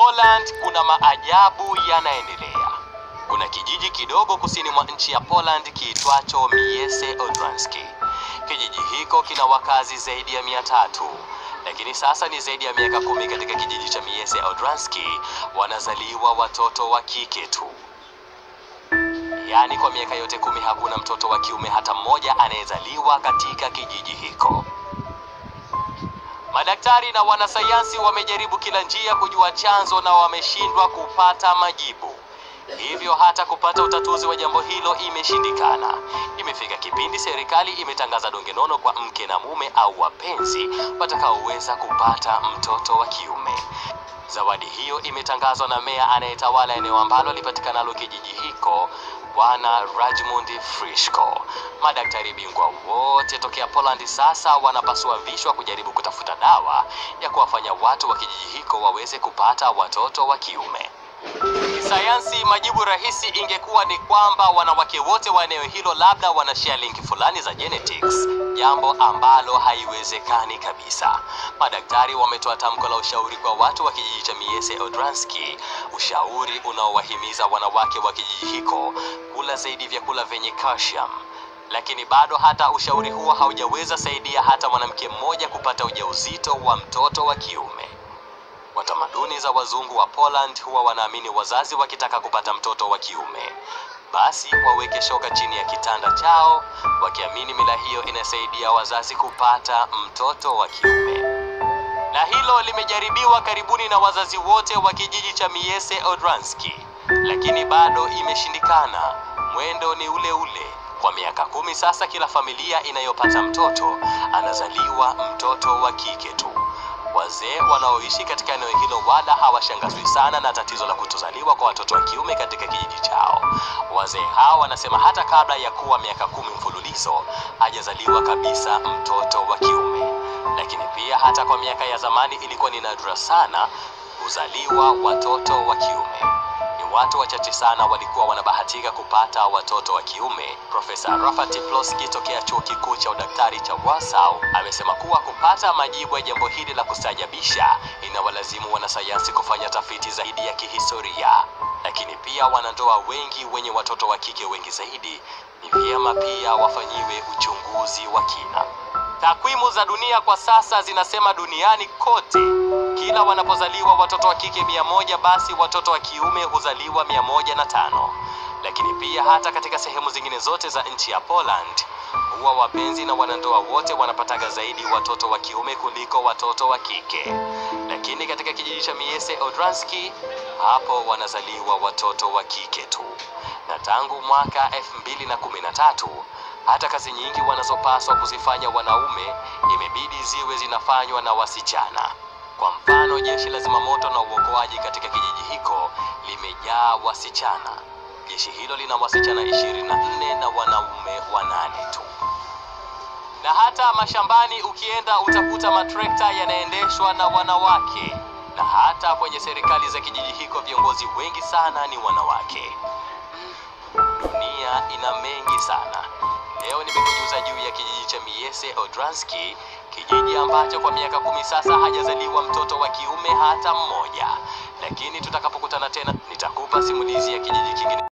Poland kuna maajabu yanaendelea. Kuna kijiji kidogo kusini mwa nchi ya Poland kiitwacho Miese Odranski. Kijiji hiko kina wakazi zaidi ya mia tatu, lakini sasa ni zaidi ya miaka kumi katika kijiji cha Miese Odranski wanazaliwa watoto wa kike tu. Yaani kwa miaka yote kumi hakuna mtoto wa kiume hata mmoja anayezaliwa katika kijiji hiko. Madaktari na wanasayansi wamejaribu kila njia kujua chanzo na wameshindwa kupata majibu. Hivyo hata kupata utatuzi wa jambo hilo imeshindikana. Imefika kipindi serikali imetangaza donge nono kwa mke na mume au wapenzi watakaoweza kupata mtoto wa kiume. Zawadi hiyo imetangazwa na meya anayetawala eneo ambalo lipatikanalo kijiji hiko, Bwana Rajmund Frischko. Madaktari bingwa wote tokea Poland sasa wanapasua vichwa kujaribu kutafuta dawa ya kuwafanya watu wa kijiji hiko waweze kupata watoto wa kiume. Kisayansi, majibu rahisi ingekuwa ni kwamba wanawake wote wa eneo hilo labda wana share link fulani za genetics, jambo ambalo haiwezekani kabisa. Madaktari wametoa tamko la ushauri kwa watu wa kijiji cha Miese Odranski, ushauri unaowahimiza wanawake wa kijiji hiko kula zaidi vyakula vyenye calcium. Lakini bado hata ushauri huo haujaweza saidia hata mwanamke mmoja kupata ujauzito wa mtoto wa kiume. Kwa tamaduni za wazungu wa Poland huwa wanaamini wazazi wakitaka kupata mtoto wa kiume, basi waweke shoka chini ya kitanda chao, wakiamini mila hiyo inasaidia wazazi kupata mtoto wa kiume. Na hilo limejaribiwa karibuni na wazazi wote wa kijiji cha Miese Odranski, lakini bado imeshindikana. Mwendo ni ule ule. Kwa miaka kumi sasa, kila familia inayopata mtoto anazaliwa mtoto wa kike tu. Wazee wanaoishi katika eneo hilo wala hawashangazwi sana na tatizo la kutozaliwa kwa watoto wa kiume katika kijiji chao. Wazee hao wanasema hata kabla ya kuwa miaka kumi mfululizo hajazaliwa kabisa mtoto wa kiume. Lakini pia hata kwa miaka ya zamani ilikuwa ni nadra sana kuzaliwa watoto wa kiume. Ni watu wachache sana walikuwa wanabahatika kupata watoto wa kiume. Profesa Rafat Tiploski tokea chuo kikuu cha udaktari cha Warsaw amesema kuwa kupata majibu ya jambo hili la kustajabisha inawalazimu wanasayansi kufanya tafiti zaidi ya kihistoria, lakini pia wanandoa wengi wenye watoto wa kike wengi zaidi ni vyema pia wafanyiwe uchunguzi wa kina. Takwimu za dunia kwa sasa zinasema duniani kote kila wanapozaliwa watoto wa kike mia moja basi watoto wa kiume huzaliwa mia moja na tano. Lakini pia hata katika sehemu zingine zote za nchi ya Poland huwa wapenzi na wanandoa wote wanapataga zaidi watoto wa kiume kuliko watoto wa kike. Lakini katika kijiji cha Miese Odranski hapo wanazaliwa watoto wa kike tu, na tangu mwaka 2013 hata kazi nyingi wanazopaswa kuzifanya wanaume imebidi ziwe zinafanywa na wasichana. Kwa mfano, jeshi la zimamoto na uokoaji katika kijiji hiko limejaa wasichana. Jeshi hilo lina wasichana 24 na wanaume wanane tu. Na hata mashambani ukienda utakuta matrekta yanaendeshwa na wanawake, na hata kwenye serikali za kijiji hiko viongozi wengi sana ni wanawake. Dunia ina mengi sana. Leo nimekujuza juu ya kijiji cha Miese Odranski, kijiji ambacho kwa miaka kumi sasa hajazaliwa mtoto wa kiume hata mmoja. Lakini tutakapokutana tena, nitakupa simulizi ya kijiji kingine.